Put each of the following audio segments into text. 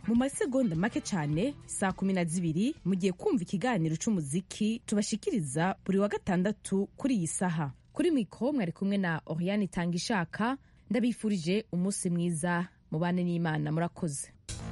mu masegonda make cyane saa kumi na zibiri mugiye kumva ikiganiro c'umuziki tubashikiriza buri wa gatandatu kuri iyi saha kuri mikoro mwari kumwe na oriane itanga ishaka ndabifurije umunsi mwiza mubane n'imana murakoze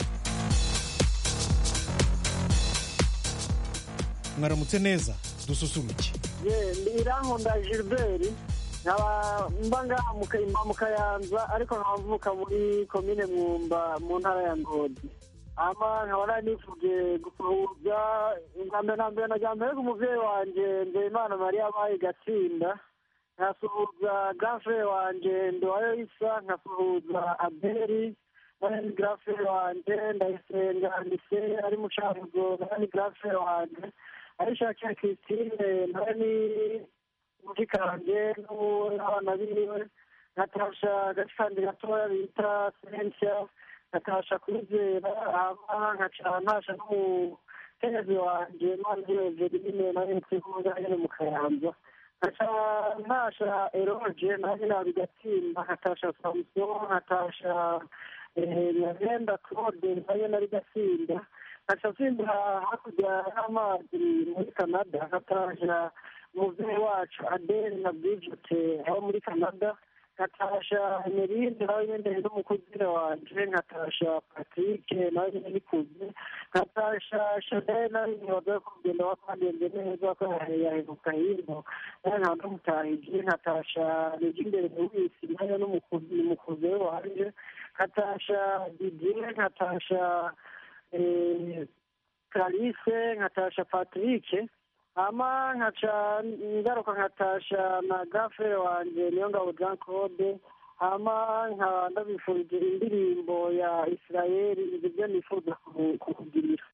mwaramutse neza dususuruke ye irankunda gilbert nkaba mba ngaha mu Ka- mu kayanza ariko nkaba mvuka muri komine mwumba mu ntara ya ngozi ama nkaba nari nifuje gusuhuza ubwa mbere na mbere najya mbere umuvyeyi wanje nzeyimana mariya abaye gatsinda nkasuhuza gafere wanje ndowayo isa nkasuhuza aberi nani gafere wanje ndayisenga ndise ari mucamuzo nani gafere wanje arishakiye christine nani mushikanje n'abana biwe natasha agacikandi gatoya bita sensia natasha kwizera hama nkaca ntasha n'umukenyezi wanje manziweze rimwe nari nzikunda nyene mu kayanza nkaca ntasha eroge nanjye nabigatsinda nkatasha samuson nkatasha nyagenda claude nayo nari gatsinda nkaca nsimbura hakurya y'amazi muri canada nkatasha umuvyeyi wacu adele na bridget abo muri canada nkatasha emerinde nawe nyene n'umukuzire wanje nkatasha patrick nawe nyene nikuze nkatasha chanel nawe nyene waza kugenda wakwagenze neza ko yaheruka hino nawe nkaba ndamutahije nkatasha nijimbere lewisi nayo n'umukuze we wanje nkatasha didier nkatasha eh, Clarisse nkatasha Patrick hama nkaca ngaruka nkatasha na gafere wanje niyo ngabo Jean Claude hama nkaba ndabifurije indirimbo ya Israeli ibyo nifuza ku- kukugirira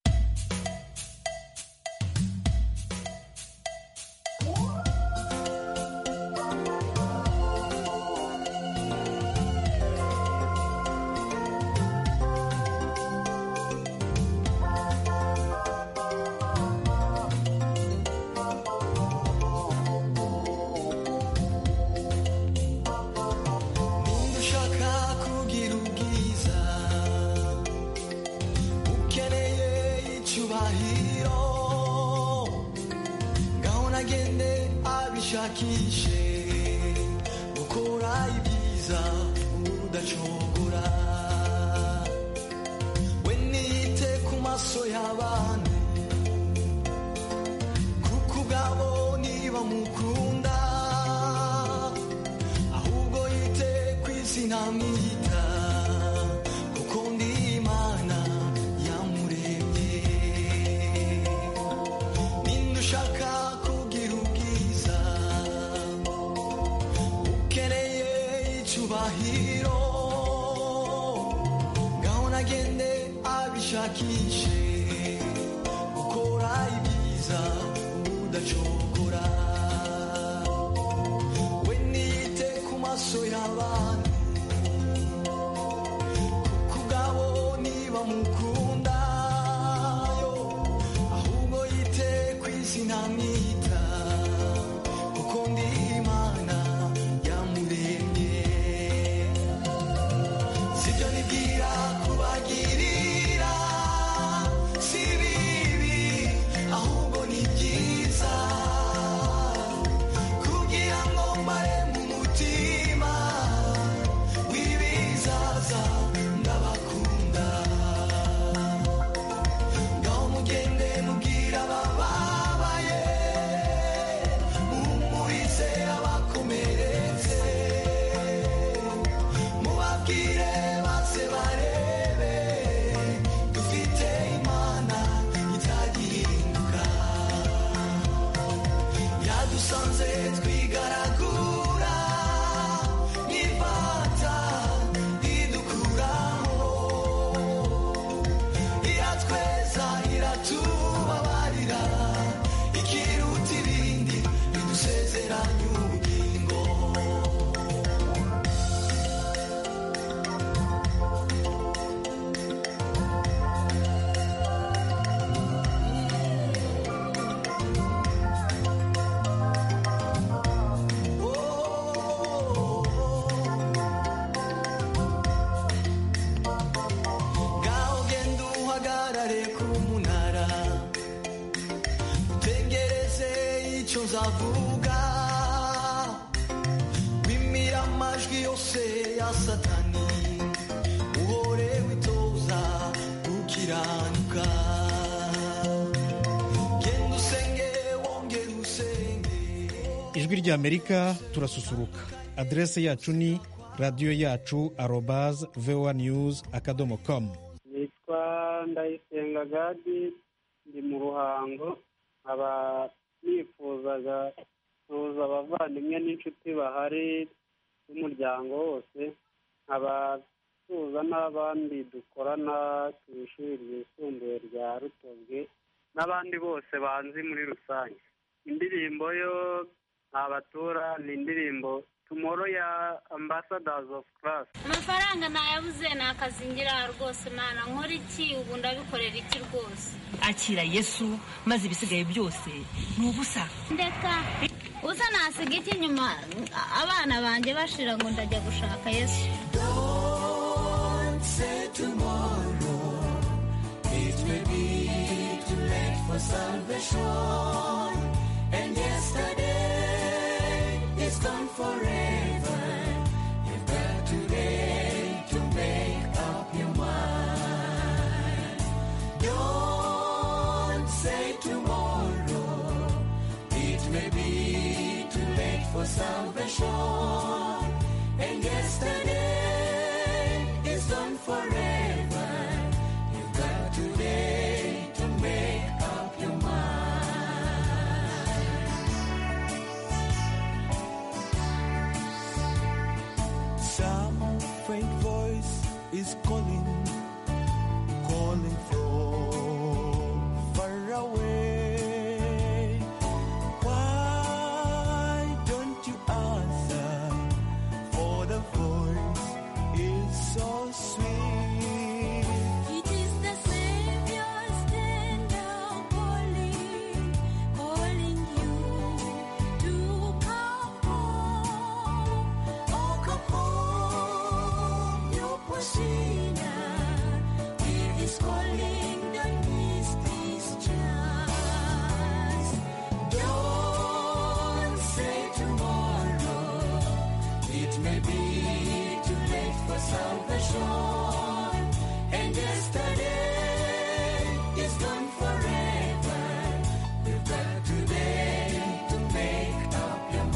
ushaka kugira ubwiza ukeneye icyubahiro ngaho nagende abishakishe gukora ibyiza udacogora we niyite ku maso y'abantu kuko ubwabo niba mukunda ahubwo yite ku izina mwita kuko ndi imana yamuremye ninde ushaka kugira ubwiza ukeneye icyubahiro ngaho nagende abishakishe gukora ibyiza udacogora we niyite ku maso y'abantu kuko ubwabo niba mukunda yo ahubwo yite ku izina mwita kuko ndi imana yamuremye sibyo nibwira kubagirira si bibi ahubwo ni byiza kugira ngo mbare mu mutima w'ibizaza ndabakunda ngaho mugende mubwira abababaye muhumurize abakomeretse mubabwire base barebe dufite imana itagihinduka yadusanze twigaragura n'ifata idukuraho iratweza iratubabarira ikiruta ibindi bidusezeranya ubugingo ngaho genda uzavuga wimira amajwi yose ya satani uhore witoza gukiranuka genda usenge wongere usenge ijwi ry'amerika turasusuruka aderese yacu ni radiyo yacu arobaz voa news akadomo com nitwa ndayisenga gadi ndi mu ruhango nkaba nifuzaga kuza abavandimwe n'inshuti bahari b'umuryango wose nkaba tuza n'abandi dukorana ku ishuri ryisumbuye rya rutobwe n'abandi bose banzi muri rusange indirimbo yo ntabatura ni indirimbo tumoro ya ambasadazi ofu karasi amafaranga nayabuze ni akazi ngira rwose mana nkora iki ubu ndabikorera iki rwose akira yesu maze ibisigaye byose ni ubusa ndeka usa nasiga iki inyuma abana banjye bashira ngo ndajya gushaka yesu Don't say tomorrow. It may be too late for salvation. And yesterday is gone forever. You've got today to make up your mind. Don't say tomorrow. It may be too late for salvation. And yesterday is gone forever. You've got today to make up your mind. Some faint voice is calling, calling from far away. Why don't you answer? For the voice is so sweet. It is the Savior's tender calling, calling you to come home. Oh, come home, you poor sinner. He is calling, don't miss this chance. Don't say tomorrow. It may be too late for salvation. And yesterday is gone forever. You've got today to make up your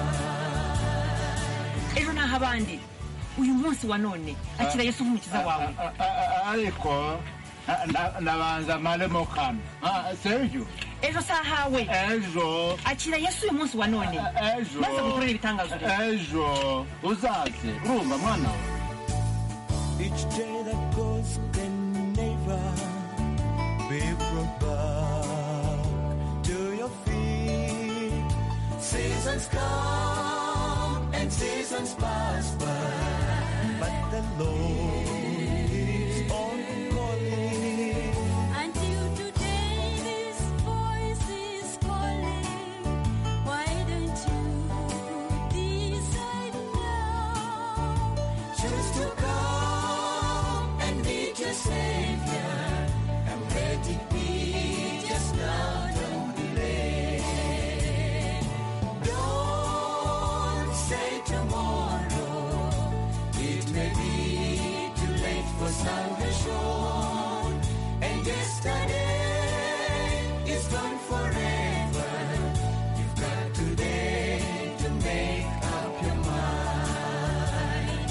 mind. ejo naho abandi uyu munsi wa none akira yesu nk'umukiza wawe ariko na- nabanza maremo kano Ah, sergio ejo si ahawe ejo akira yesu uyu munsi wa none ejo maze gukorera ibitangazo rero ejo uzaze urumva mwana we Each day that goes can never be brought back to your feet. Seasons come and seasons pass by, but the Lord keeps on calling. Until today, this voice is calling. Why don't you decide now? Choose to come and meet your Savior. And let it be just now, don't delay. Don't say tomorrow. It may be too late for salvation. And yesterday is gone forever. You've got today to make up your mind.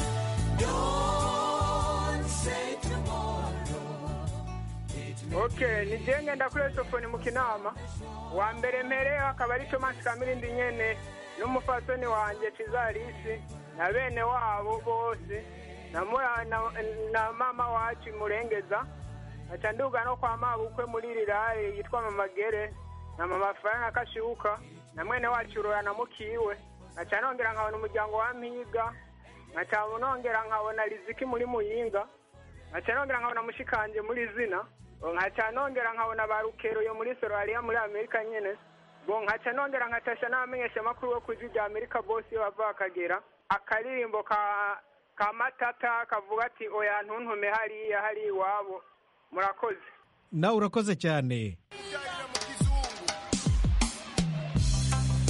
Don't say tomorrow. It may okay ni je ngenda kuri esofoni mu kinama wa mbere mpereho akaba ari tomasi kamirindi nyene n'umufasoni wanjye cizarisi na bene wabo bose na, mura- na, na mama wacu murengeza aca nduga no kwa mabukwe muri rirare yitwa mama gere na mama faranga kashibuka na mwene wacu rora na mukiwe aca nongera nkabona umuryango wa mpiga nkaca nongera nkabona riziki muri muyinga nkaca nongera nkabona mushikanje muri zina nkaca nongera nkabona ba rukero yo muri sorariya muri amerika nyene bo nkaca nongera nkatasha n'abamenyesha makuru bo kwijwi rya amerika bose iyo bava bakagera akaririmbo ka ka matata kavuga ati oya ntuntume hariya hari iwabo murakoze nawe urakoze cyane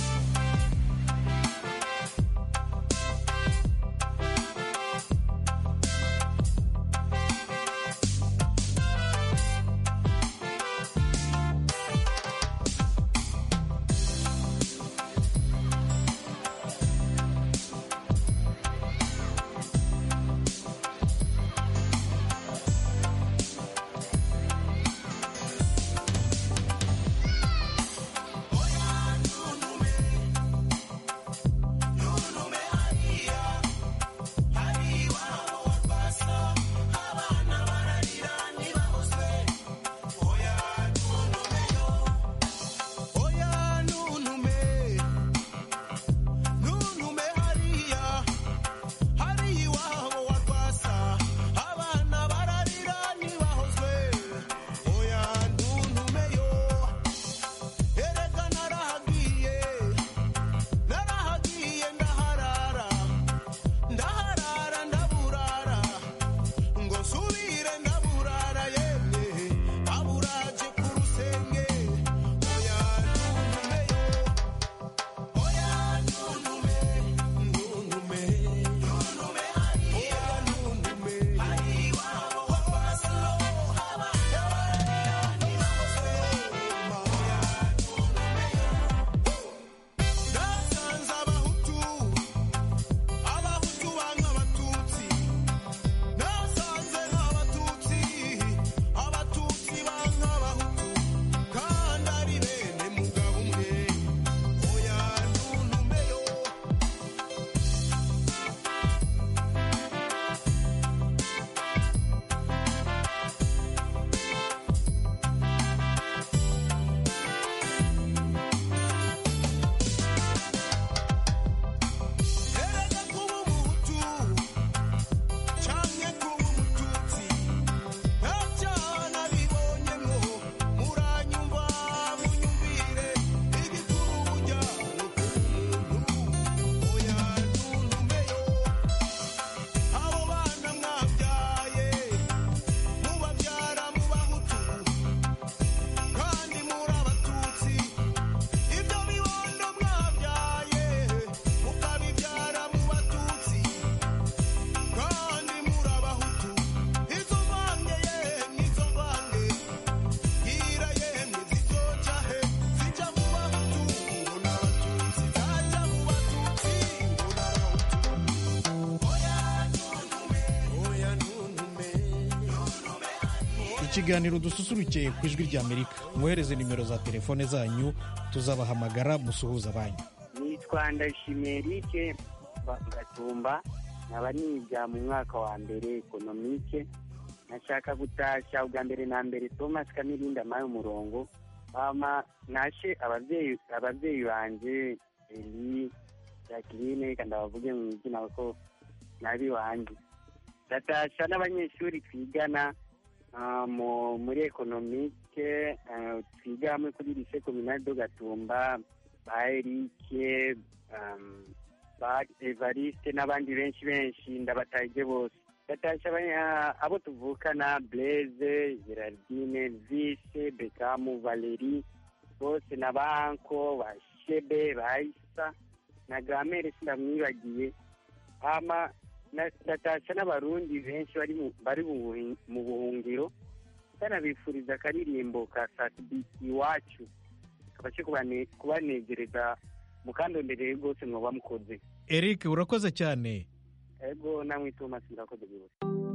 ikiganiro dususuruke ku ijwi ry'amerika mwohereze nimero za telefone zanyu tuzabahamagara musuhuza banyu nitwa ndashimiye rike gatumba nkaba niga mu mwaka wa mbere ekonomike nashaka gutashya ubwa mbere na mbere thomas kamirinda amaye umurongo hama nashe ababyeyi ababyeyi banje eli jacqueline kandi abavuge mu izina ko nabi wanje ndatasha n'abanyeshuri twigana ah, mu- muri ekonomike ah, twiga hamwe kuri lise kominali do gatumba ba erike um, ba evariste n'abandi benshi benshi ndabataje bose ndatasha abanya- abo tuvukana blaise gerardine vise bekamu valeri bose na banko ba shebe ba isa na gramere sindamwibagiye hama na- ndatasha n'abarundi benshi bari mu- bari mu buhi- mu buhungiro banabifuriza akaririmbo ka satibi iwacu kabashe kubane- kubanezereza mukandondereye rwose mwoba mukoze eric urakoze cyane ego namwe thomas murakoze rwose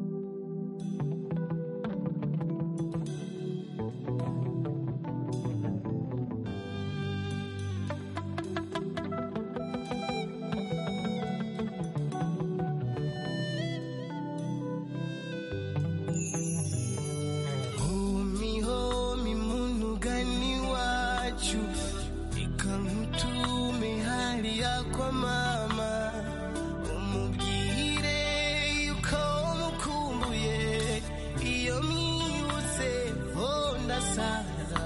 homi homi munugani wacu ikankutume hariya kwa mama umubwire yuko mukumbuye iyo mwibutse ho ndasara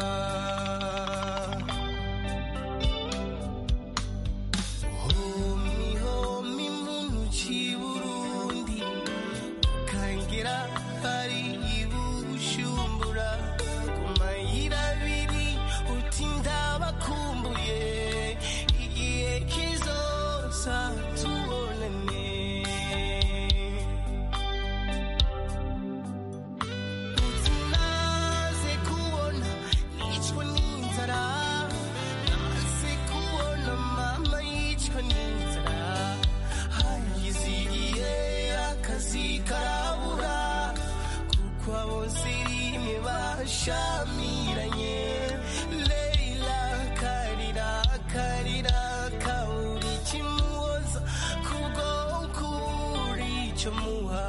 homi homi muntu ci burundi kangira hari ibushumbura ku mayira abiri uti ndabakumbuye igihe kizosa tubonane uti naze kubona nicwa n'inzara naze kubona mama yicwa n'inzara hayizigiye akazi karabura kuko abose rimwe bashamiranye leila karira karira kabura ikimuhoza kubwo ukuri icyo muha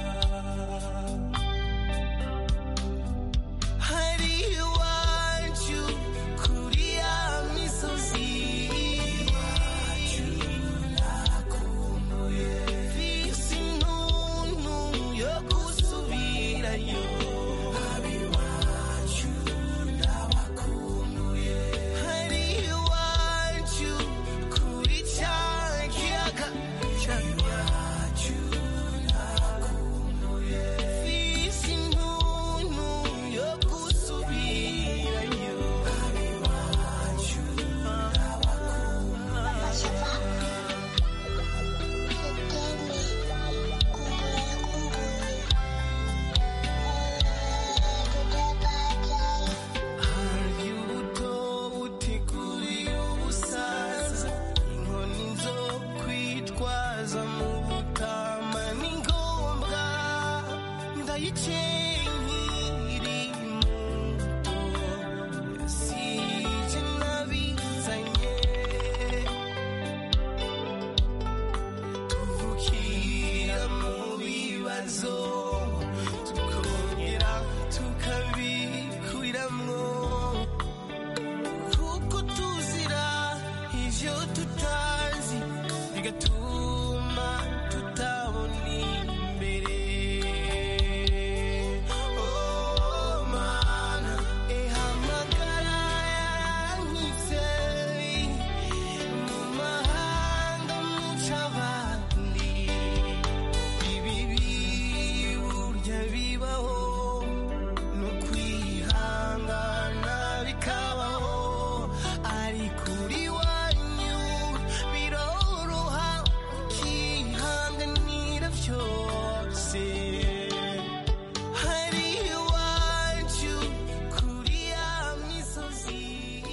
hari iwacu kuri ya misozi iwacu nakumbuye visi ntuntu yo gusubirayo abiwacu ndabakumbuye hari iwacu kuri cya kiyaga cyacu nakumbuye visi ntuntu yo gusubirayo abiwacu hari ubuto buteguriye ubusaza inkoni zo kwitwaza mu butama ni ngombwa ndayikenkiri muto sije nabizanye tuvukira mu bibazo tukongera tukabikuramwo kuko tuzira ivyo tutazi bigatuma tutabona imbere Oh, mana, ehamagara yankitse mu mahanga muca abandi ibibi burya bibaho no kwihangana bikabaho ariko uri wanyu biroroha ukihanganira byose hari iwacu kuri ya misozi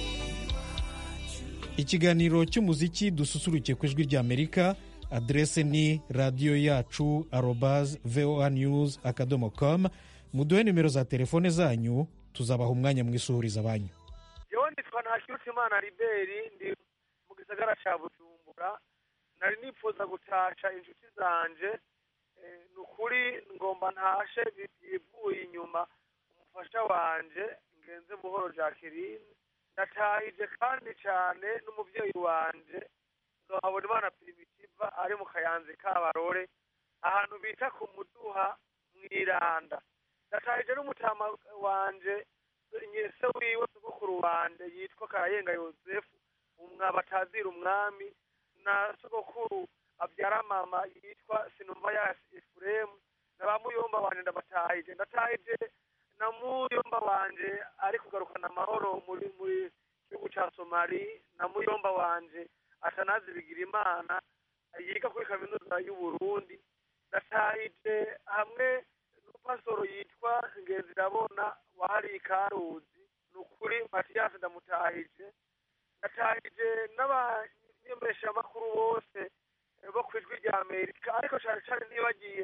ikiganiro cy'umuziki dususuruke ku ijwi ry'amerika aderese ni radiyo yacu arobaz voa news akadomo com muduhe nimero za telefone zanyu tuzabaha umwanya mwisuhuriza banyu yewe nitwa ntakirutimana liberi ndi mu gisagara ca bujumbura nari nipfuza gutasha inshuti zanje Eh, ni ukuri ngomba ntashe bivuye inyuma umufasha wanje ngenze buhoro jacqueline ndatahije kandi cyane n'umubyeyi wanje nzohabona imana primitiva ari mu kayanza kabarore ahantu bita ku muduha mwiranda ndatahije n'umutama wanje nyese wiwe sogokuru wanje yitwa karayenga yosefu umwabatazira umwami na sogokuru abyara mama yitwa sinumva ya efuremu na ba muyomba wanje ndabatahije ndatahije na muyomba wanje ari kugarukana amahoro muri muri gihugu ca somali na muyomba wanje atanazi bigira imana yiga kuri kaminuza y'uburundi ndatahije hamwe n'umupasoro yitwa ngenzirabona wahari ikaruzi ni ukuri matiyasi ndamutahije ndatahije n'abanyemeshamakuru bose eh, bo ku ijwi rya amerika ariko cyane cyane ntibagiye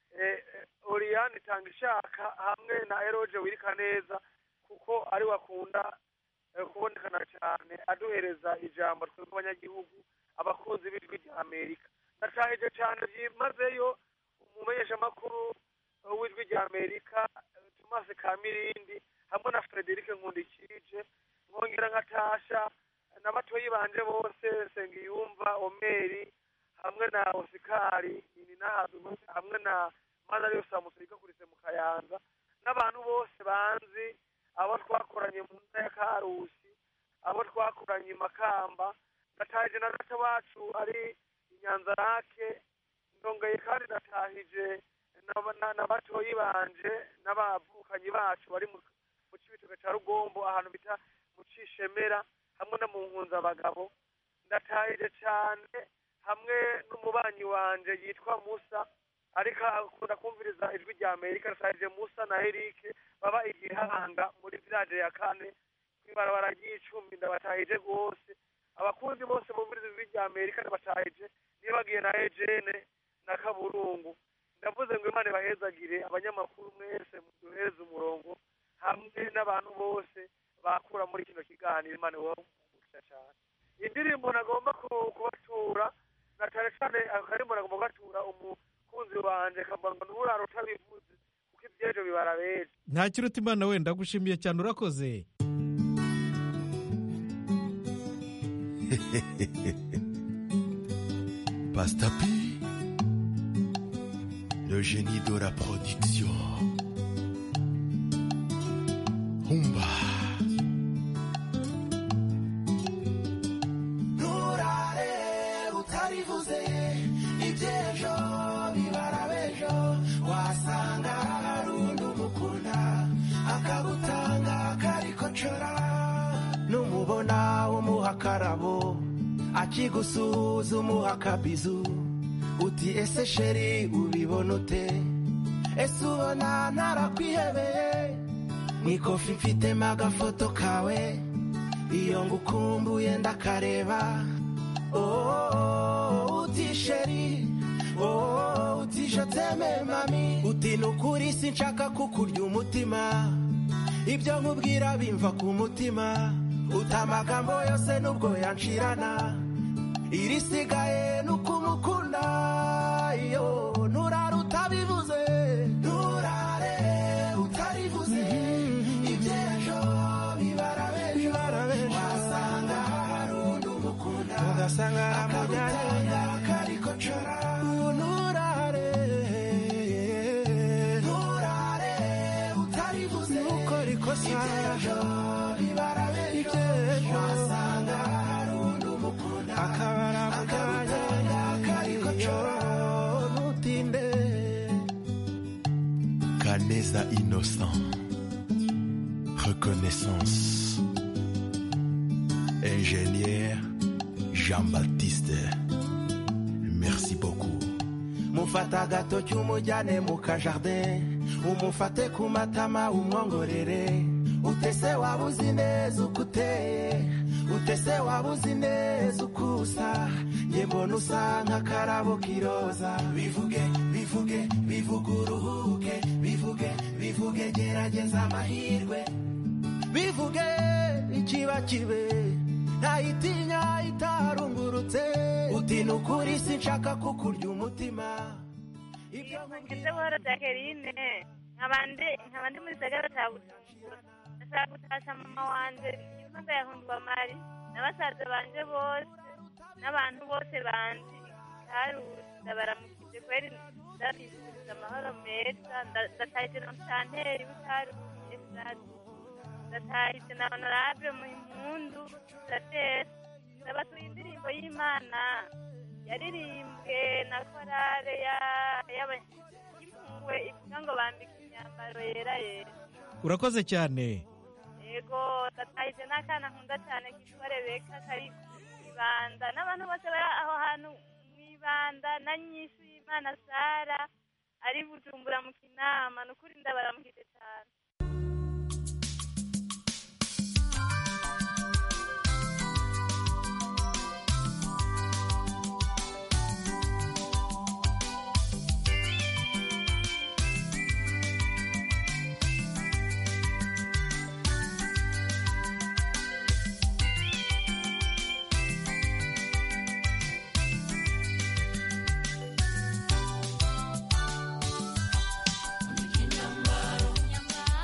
oriyani itanga ishaka hamwe na eroge wirika neza kuko ari wakunda eh, kubonekana cyane aduhereza ijambo twebwe abanyagihugu abakunzi b'ijwi rya amerika ndatahije cyane byimazeyo umumenyeshamakuru eh, w'ijwi rya amerika eh, thomas kamirindi hamwe na frederic nkundikije nkongera nkatasha na batoyi banje bose sengiyumva omeri hamwe na osikari ininahabi hamwe na madariyo samusika kurise mu kayanza n'abantu bose banzi abo twakoranye mu ntara ya karusi abo twakoranye i makamba natahije na data wacu ari inyanza rake ndongeye kandi natahije na- na- na batoyi banje n'abavukanyi bacu bari mu mu cibitoke ca rugombo ahantu bita mu cishemera hamwe no mu nkunzabagabo ndatahije cane hamwe n'umubanyi wanje yitwa musa ariko akunda kumviriza ijwi rya amerika natahije musa na erike baba igihanga muri village ya kane kw'ibarabara ry'icumi ndabatahije rwose abakunzi bose bumviriza ijwi rya amerika ndabatahije nibagiye na ejene na kaburungu ndavuze ngo imana ibahezagire abanyamakuru mwese muduhereze umurongo hamwe n'abantu bose bakura muri kino kiganiro imana ibaha cyane indirimbo nagomba ku- kubatura na cyane cyane akarimbo nagomba kubatura umukunzi wanje kavuga ngo nturara utabivuze kuko iby'ejo bibara beza nta kiruta imana wenda ndagushimiye cyane urakoze Pastapi, le génie de la production. Humba. nturare utarivuze iby'ejo bibara b'ejo wasanga hari undi umukunda akagutanga karikocora numubona umuha akarabo akigusuhuza umuha akabizu uti ese sheri ubibona ute ese ubona ntarakwihebeye mu ikofi mfitemo agafoto kawe iyo ngukumbuye ndakareba oh, uti sheri oh, uti joteme mami uti nukuri sinshaka kukurya umutima ibyo nkubwira bimva ku mutima uti amagambo yose nubwo yanshirana irisigaye nukumukunda iyo nturare utabivuze nturare utarivuze iby'ejo bibara b'ejo wasanga hari undi umukunda ugasanga aramujyanye karikocora nturare nturare utarivuze nukora ikosa iby'ejo bibara b'ejo wasanga hari undi umukunda akaba aramujyanye karikocora ntutinde Canesa innocent. Reconnaissance. Ingénieur Jean-Baptiste. Merci beaucoup. mufata agatoki umujyane mu kajardin umufate ku matama umwongorere utese waba uzi neza uko uteye utese waba uzi neza uko usa njye mbona usa nk'akarabo k'iroza bivuge bivuge bivuge uruhuke bivuge bivuge gerageza amahirwe bivuge ikiba kibe ntayitinya itarungurutse uti ni ukuri sinshaka kukurya umutima ngeze buhoro jacqueline nkabandi nkabandi muri gisagara cya bujumbura ndashaka gutasha mama wanje impunga yahundwa mari na basaza banje bose n'abantu bose bandi karusi baramukije kweri ndabifuriza amahoro meza nda- ndatahije na mutanteri w'ikarusi efurati ndatahije na honorable muhimpundu datera ndabatuye indirimbo y'imana yaririmbwe na korale ya- y'aba- y'impuhwe ivuga ngo bambike imyambaro yera yera urakoze cyane yego ndatahije n'akana nkunda cyane kitwa rebeka kari ibanda n'abantu bose bari aho hantu mu ibanda na nyinshi y'imana sara ari bujumbura mu kinama ni ukuri ndabaramukije cyane Nyambaro,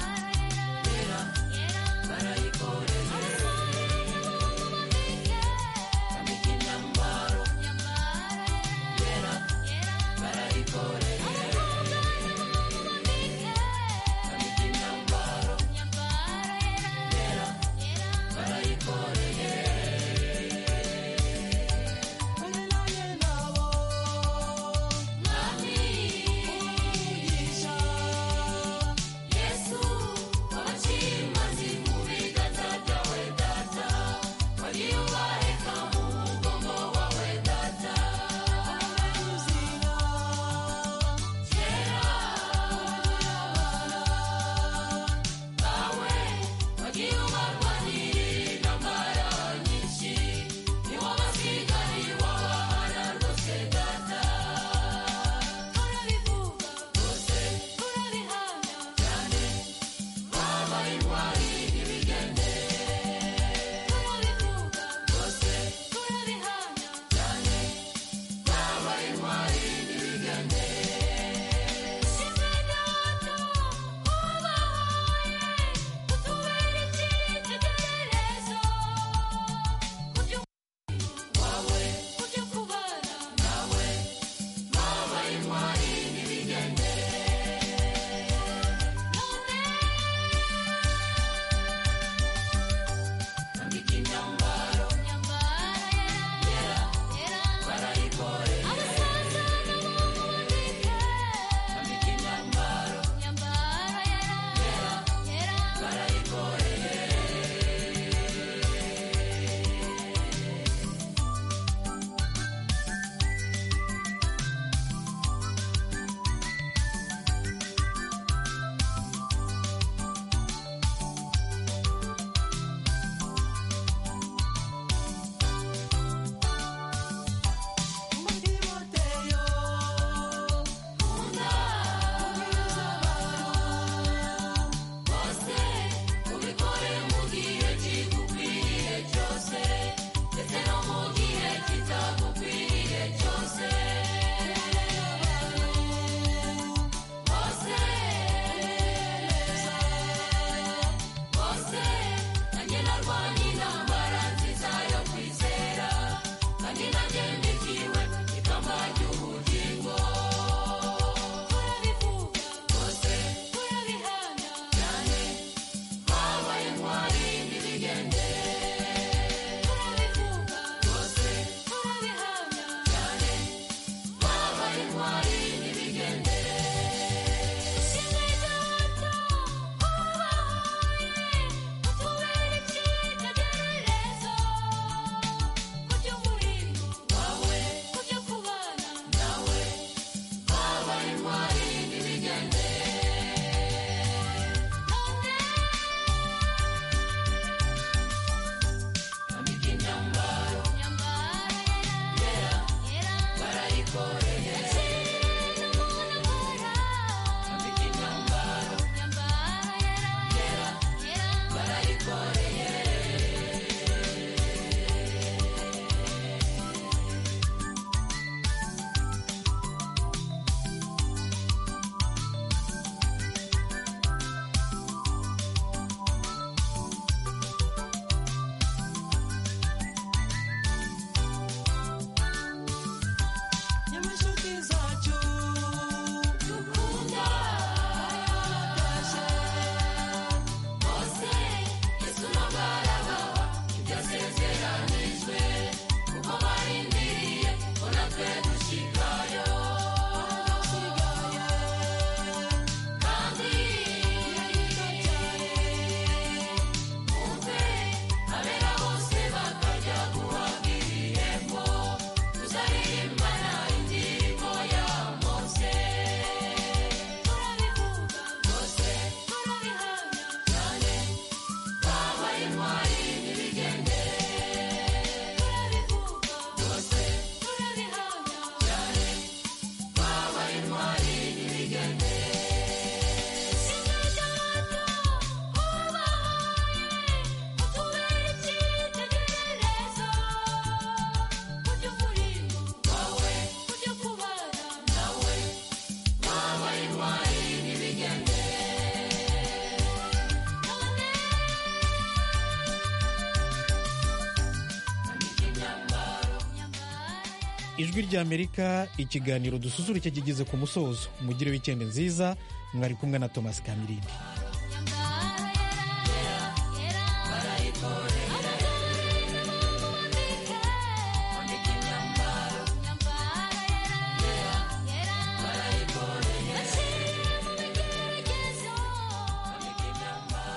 ijwi ry'amerika ikiganiro dususurutse kigeze ku musozo mugire wikendi nziza mwari kumwe na thomas kamirindi